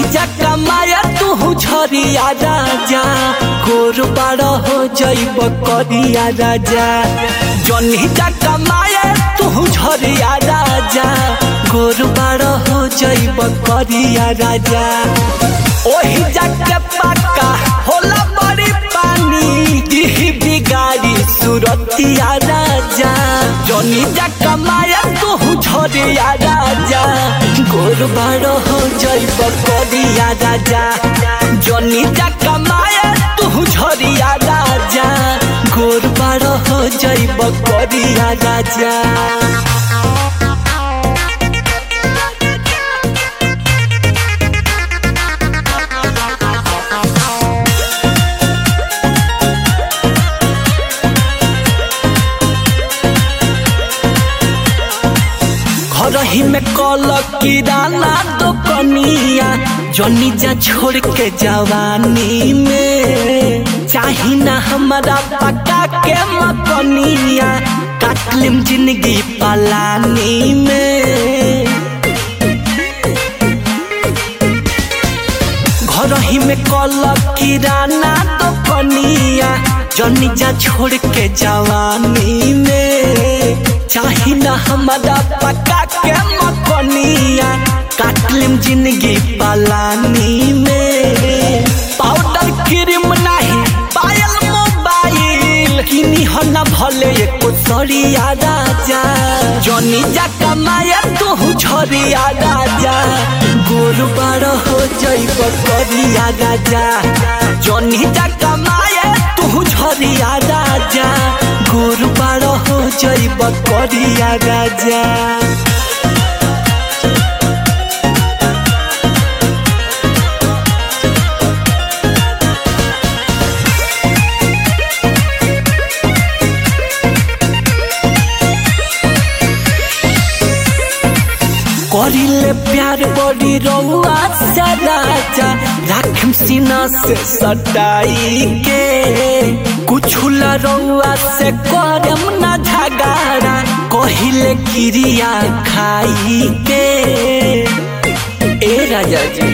जा कमाया तू झरिया राजा गोर बाड़ हो जैब करिया राजा जनी जा कमाया तू झरिया राजा गोर बाड़ हो जैब करिया राजा ओही जाके पक्का होला बड़ी पानी दिही बिगाड़ी सुरतिया राजा जनी जा कमाया तू झरिया राजा गोर बाड़ हो जैब करिया राजा जनी जा कमाया तू झरिया राजा गोर बाड़ हो जैब करिया राजा घर ही में कल किराना दुकनिया जनी जा छोड़ के जवानी में चाही ना हमारा पका के मकनिया काटलिम जिंदगी पलानी में घर ही में कल किराना दुकनिया जनी जा छोड़ के जवानी में चाही ना हमारा पका के मकनिया काटलिम जिंदगी पलानी में पाउडर क्रीम नहीं पायल मोबाइल किनी हो ना भले एको सरिया राजा जनी जा कमाया तू झरिया राजा गोर बाड़ हो जैब करिया राजा जनी जा कमाया तू झरिया राजा गोर बाड़ हो जैब करिया राजा करिले प्यार बड़ी रउआ से राजा राखम सीना से सटाई के कुछ रउआ से करम ना झगाड़ा कहिले क्रिया खाई के ए राजा जी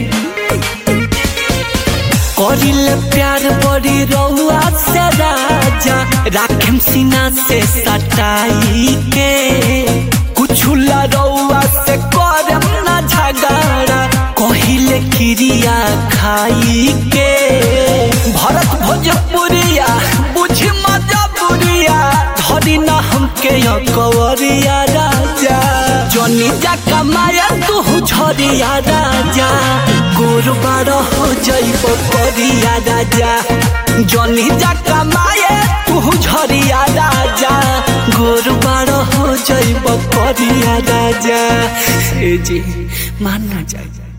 करिले प्यार बड़ी रउआ से राजा राखम सीना से सटाई के कुछ रउआ से करम ना झगड़ा कहिले क्रिया खाई के भरत भोजपुरिया बुझी मजबुरिया धरी ना हमके कवरिया राजा जनी जा कमाया तू झरिया राजा गोर बाड़ हो जैब करिया राजा जनी जा कमाए तू झरिया राजा गोर बाड़ हो जैब करिया राजा ए जी मानना चाहिए